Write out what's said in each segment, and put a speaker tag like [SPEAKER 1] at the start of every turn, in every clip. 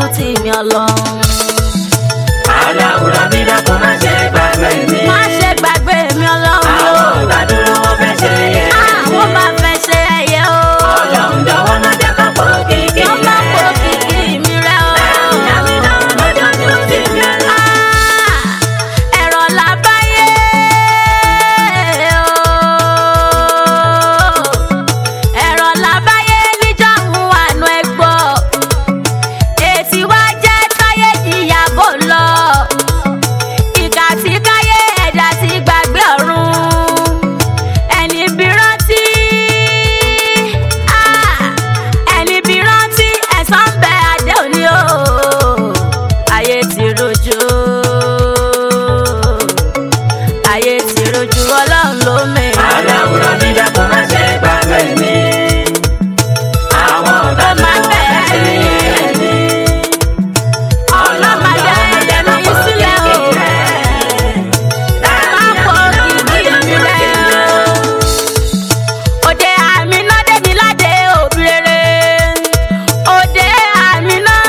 [SPEAKER 1] tì mí ọlọ́run.
[SPEAKER 2] aláwùrọ̀ bí dákun má ṣe gbàgbé mi.
[SPEAKER 1] má ṣe gbàgbé mi ọlọ́run o.
[SPEAKER 2] àwọn ọ̀gá dúró wọ́n fẹ́ ṣe yẹ.
[SPEAKER 1] àwọn bá fẹ́ ṣe ẹyẹ o.
[SPEAKER 2] ọlọ́run jọ̀wọ́ má jẹ́ ká pọ̀ kíkì
[SPEAKER 1] wọ́n bá kó kìkì mi rẹ̀ o.
[SPEAKER 2] Àmì náà lọ́jọ́ tó ti mi ọlọ́run.
[SPEAKER 1] Ah, ẹ̀rọ làbáyé o. ẹ̀rọ làbáyé níjọ́ ń wà nù ẹgbọ́. èsì wá jẹ́ táyé ìyàbò lọ. ìkà tí káyé ẹ̀dá ti gbàgbé ọ̀run. ẹni bí rántí. Ah, ẹni bí rántí ẹ̀san ń bẹ adé òní o. ayé ti rojú. ayé ti rojú ọlọ́run ló mẹ́rin.
[SPEAKER 2] aláwùrọ̀ bí dákun má ṣe gbàgbé mi. àwọn ọ̀gá
[SPEAKER 1] Ó máa
[SPEAKER 2] dúró wọ́n fẹ́ ṣe yẹ mi.
[SPEAKER 1] ọlọ́run máa jẹ́ ẹ̀jẹ̀ mi sílẹ̀ o. Má pọ̀ kìkì mi rẹ̀ o. Òde àmì náà dé mi ládé òbí rere. Òde àmì náà.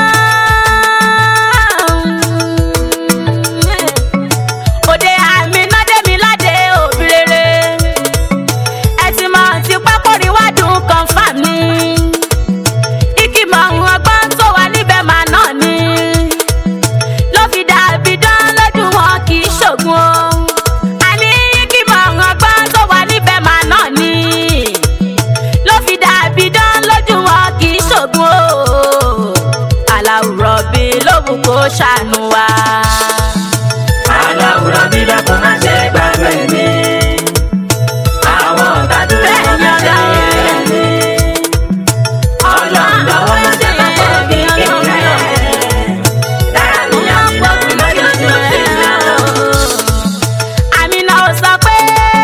[SPEAKER 1] Òde àmì náà dé mi ládé òbí rere. Ẹ ti mọ̀ ti pápórí wádùn confam ni. Ìkìmọ̀ ohun ọgbọ́n tó wà níbẹ̀ máa náà ni. Ló fi dàbí dán lójú wọn kì í ṣògùn o. Àní ìkìmọ̀ ohun ọgbọ́n tó wà níbẹ̀ máa náà ni. Ló fi dàbí dán lójú wọn kì í ṣògùn o. Aláwùrọ̀ bí lówù kó ṣàánú wa.
[SPEAKER 2] aláwùrọ̀ bí dákun má ṣe gbàgbé mi. àwọn ọ̀gá dúró wọ́n fẹ́ ṣe yẹ mi. ọlọ́run jọ̀wọ́ má jẹ́ ká pọ̀ kíkì rẹ̀. dára mi àmì náà lọ́jọ́ tó ti mi ọlọ́run.
[SPEAKER 1] Àmìnà ò sọ pé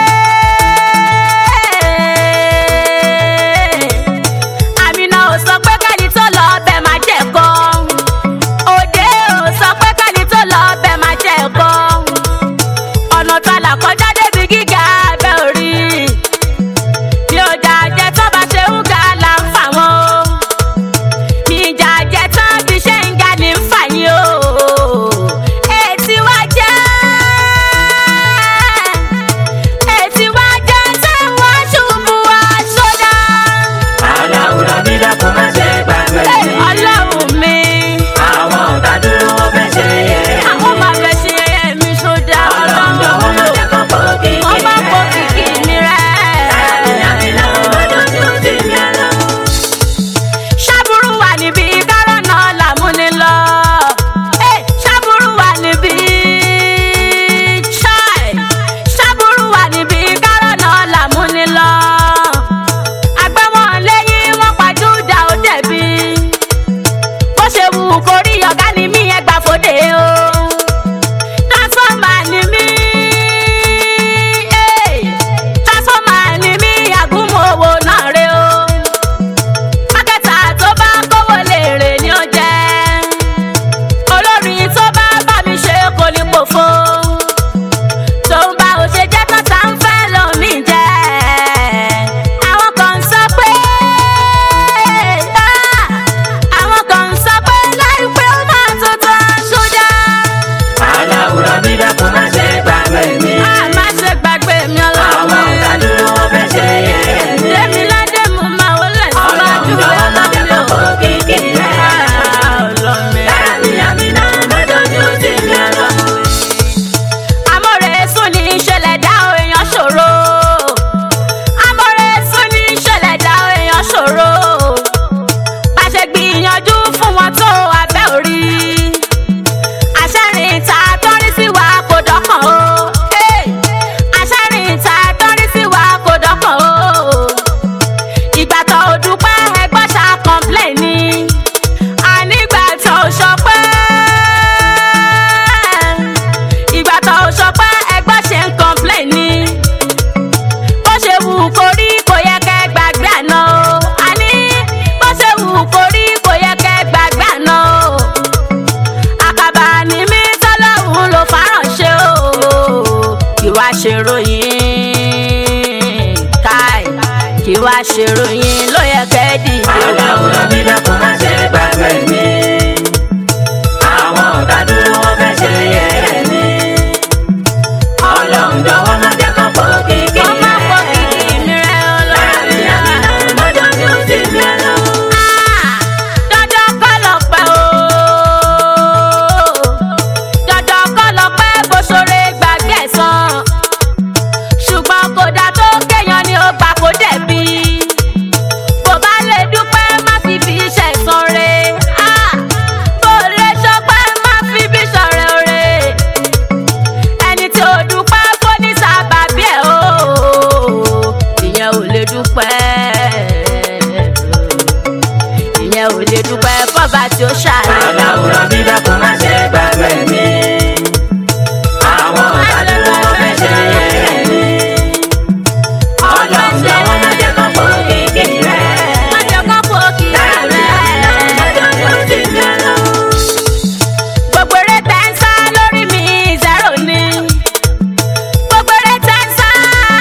[SPEAKER 1] Àmìnà ò sọ pé kẹ́ni tó lọ ọbẹ̀ máa jẹ̀kọ́. Òde ò sọ pé kẹ́ni tó lọ ọbẹ̀ máa jẹ̀kọ́. Ọ̀nà tó là kọjá débi gíga abẹ́ orí. Bí ọjà jẹ tó bá ṣe ń ga là ń fà wọ́n o. Bí ìjà jẹ tán bí ṣe ń ga ní ń fà yín o. Ètí wá jẹ́ ètí wá jẹ́ tí wọ́n ṣubú wá sódà.
[SPEAKER 2] aláwùrọ̀ bí dákun má ṣe gbàgbé mi.
[SPEAKER 1] ọlọ́run mi
[SPEAKER 2] àwọn ọ̀gá dúró wọ́n fẹ́ ṣe yẹ mi.
[SPEAKER 1] àwọn máa fẹ́ ṣe ẹyẹ mi sódà
[SPEAKER 2] ọlọ́run jọ̀wọ́ má
[SPEAKER 1] ọlọ́run
[SPEAKER 2] jẹ́ ká pọ̀ kíkì
[SPEAKER 1] wọ́n bá kó
[SPEAKER 2] rẹ̀.
[SPEAKER 1] kìkì mi
[SPEAKER 2] dára mi
[SPEAKER 1] rẹ̀.
[SPEAKER 2] àmì náà lọ́jọ́ tó ti mi ọlọ́run.
[SPEAKER 1] ṣàbùrù wà níbi kárọ̀nà làmúni lọ. Eh, ṣàbùrù wà níbi chai. ṣàbùrù wà níbi kárọ̀nà làmúni lọ. àgbẹ̀wọ̀n lẹ́yìn wọn pàjùdà ó dẹ̀bi. bó ṣe wù kó rí ọ̀gá ni mí ẹgbà fòde o. transformer ni mí. eh, transformer ni mí àgúnmọ̀ owó náà rè o mákẹ́tà tó bá kówó lè rè ní ó jẹ́ olórin tó bá bá mi ṣe kò ní pòfo tóun bá ò ṣe jẹ́ tọ́ta ń fẹ́ lómi jẹ́ àwọn kan ń sọ pé ah, àwọn kan ń sọ pé láìpẹ́ ó máa tó tán sójà
[SPEAKER 2] aláwùrọ̀ bí dákun má ṣe gbàgbé mi.
[SPEAKER 1] a má ṣe gbàgbé mi
[SPEAKER 2] àwọn
[SPEAKER 1] ọlọ́run
[SPEAKER 2] ọ̀gá dúró wọ́n fẹ́ ṣe yẹ mi.
[SPEAKER 1] Èmi ládé mo máa wọlé
[SPEAKER 2] ọlọ́run
[SPEAKER 1] síwájú
[SPEAKER 2] jọ̀wọ́ má jẹ́ ká pọ̀
[SPEAKER 1] ọlọ́run
[SPEAKER 2] kíkì rẹ̀.
[SPEAKER 1] ọlọ́run.
[SPEAKER 2] dára mi àmì náà lọ́jọ́ tó ti mi ọlọ́run.
[SPEAKER 1] Amọ̀rẹ́ sún ní ìṣẹ̀lẹ̀ dá o èèyàn ṣòro. Amọ̀rẹ́ sún ní ìṣẹ̀lẹ̀ dá o èèyàn ṣòro. Bá ṣe gbìyànjú fún wọn tó abẹ́ orí. Àṣẹ́rìn ìta tọ́rí sí wa kò dọ́kàn o. Hey! Àṣẹ́rìn ìta tọ́rí sí wa kò dọ́kàn o. Ìgbà tó o dúpẹ́ ẹgbọ́n ṣá complain ni. Ànígbà tó o ṣọpẹ́ ìgbà tó o sọ pé ẹgbẹ́ ṣe ń complain ni bó ṣe wù kó rí kò yẹ kẹ́ gbàgbé àná o àní bó ṣe wù kó rí kò yẹ kẹ́ gbàgbé àná o àkàbà ni mí tọ́lọ́hún ló fáránṣẹ́ o kí wá ṣe ròyìn káì kí wá ṣe ròyìn ló yẹ kẹ́ dìde o.
[SPEAKER 2] aláwùrọ̀ bí dákun má ṣe gbàgbé mi.
[SPEAKER 1] fọba tí ó ṣàlẹ̀.
[SPEAKER 2] aláwòrán bí dákun má ṣe gbàgbé mi. àwọn ọ̀tá dúró wọn fẹ́ ṣe yẹ̀yẹ́ mi. ọlọ́run lọ́wọ́ má jẹ́ kán fò kíkì rẹ̀.
[SPEAKER 1] má jẹ́ kán fò kí rẹ̀. gbogbo eré tẹ́ ń sá lórí mi zero ni. gbogbo eré tẹ́ ń sá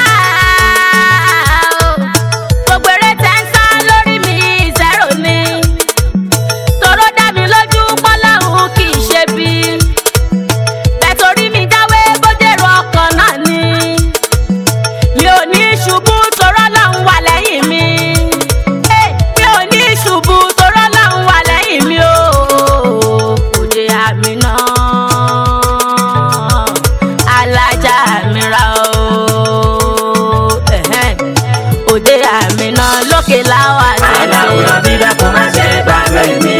[SPEAKER 1] o. gbogbo eré tẹ́ ń sá lórí mi zero ni. tòró dá mi lójú pọ́lọ́hún kì í ṣe bí. bẹ́ẹ̀ torí mi jáwé bójèrò ọkàn náà ni. mi ò ní ṣubú torọ́ lọ́hún wà lẹ́yìn mi. Eh, mi ò ní ṣubú torọ́ lọ́hún wà lẹ́yìn mi o. òde àmì náà alájà mi ra o. Ẹ̀hẹ́n. òde àmì náà lókè láwà
[SPEAKER 2] aláwòrán
[SPEAKER 1] tẹ̀lé.
[SPEAKER 2] bí dákun má ṣe gbàgbé mi.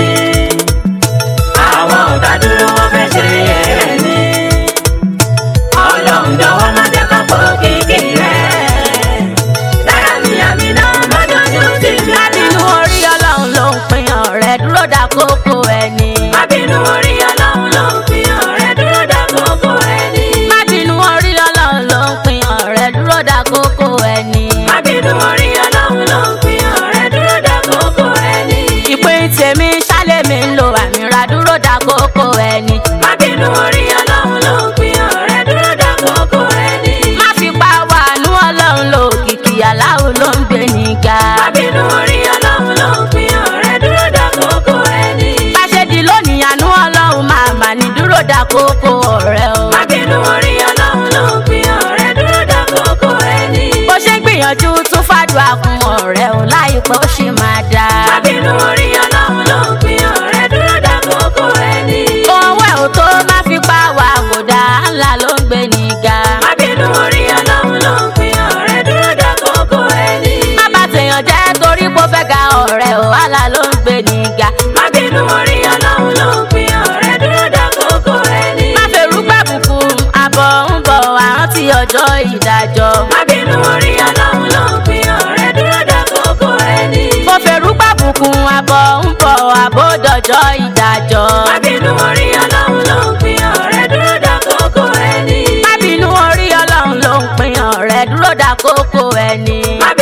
[SPEAKER 2] àwọn ọ̀tá dúró wọn fẹ́ ṣe yẹ̀yẹ́ mi. ọlọ́run jọ̀wọ́ má jẹ́ kán fò kíkì rẹ̀. lára mi àmì náà lọ́jọ́jú sí mi.
[SPEAKER 1] lábínú orí ọlọ́run ló ń pin ọ̀rẹ́ dúró dá kókó ẹni.
[SPEAKER 2] Mábínú orí ọlọ́run ló ń fi ọ̀rẹ́ dúró dá kókó ẹni.
[SPEAKER 1] lábínú orí ọlọ́run ló ń pin ọ̀rẹ́ dúró dá kókó ẹni.
[SPEAKER 2] Mábínú orí ọlọ́run ló ń fi ọ̀rẹ́ dúró dá kókó ẹni.
[SPEAKER 1] ìpín tèmi ṣálẹ̀ mi ń lo àmì ra dúró dá kókó ẹni.
[SPEAKER 2] Mábínú orí ọlọ́run ló ń fi ọ̀rẹ́ dúró dá kókó ẹni.
[SPEAKER 1] má fi pa wàánú ọlọ́run lò kìkì aláwo ló ń gbé níga.
[SPEAKER 2] Mábínú orí ọlọ́run ló ń fi ọ̀rẹ́ dúró dá kókó ẹni.
[SPEAKER 1] bá ṣe di lónìí àánú ọlọ́run máa mà ní dúró dá kókó ọ̀rẹ́ o.
[SPEAKER 2] Mábínú orí ọlọ́run ló ń fi ọ̀rẹ́ dúró dá kókó ẹni.
[SPEAKER 1] bó ṣe ń gbìyànjú tún fàdúrà fún ọ̀rẹ́ o láìpẹ́ ó sì máa dáa.
[SPEAKER 2] Mábínú orí ọlọ́run ló ń fi ọ̀rẹ́ dúró dá kókó ẹni.
[SPEAKER 1] owó ẹ̀ ò tó má fi pa wà kò dá ńlá ló ń gbé níga.
[SPEAKER 2] Mábínú orí ọlọ́run ló ń fi ọ̀rẹ́ dúró dá kókó ẹni.
[SPEAKER 1] má bá tèèyàn jẹ́ torí kó fẹ́ ga ọ̀rẹ́ o wàhálà ló ń gbé níga.
[SPEAKER 2] Mábínú orí ọlọ́run ló ń fi ọ̀rẹ́ dúró dá kókó ẹni.
[SPEAKER 1] má fèrú gbàbùkù àbọ̀ ń bọ̀ àrántí ọjọ́ ìdájọ́.
[SPEAKER 2] Mábínú orí ọlọ́run ló ń fi ọ̀rẹ́ dúró dá kókó ẹni.
[SPEAKER 1] mo fèrú gbàbùkù àbọ̀ ń bọ̀ àbódọ̀jọ́ ìdájọ́.
[SPEAKER 2] Mábínú orí ọlọ́run ló ń fi ọ̀rẹ́ dúró dá kókó ẹni.
[SPEAKER 1] má bínú orí ọlọ́run ló ń pin ọ̀rẹ́ dúró dá kókó ẹni.
[SPEAKER 2] Mábínú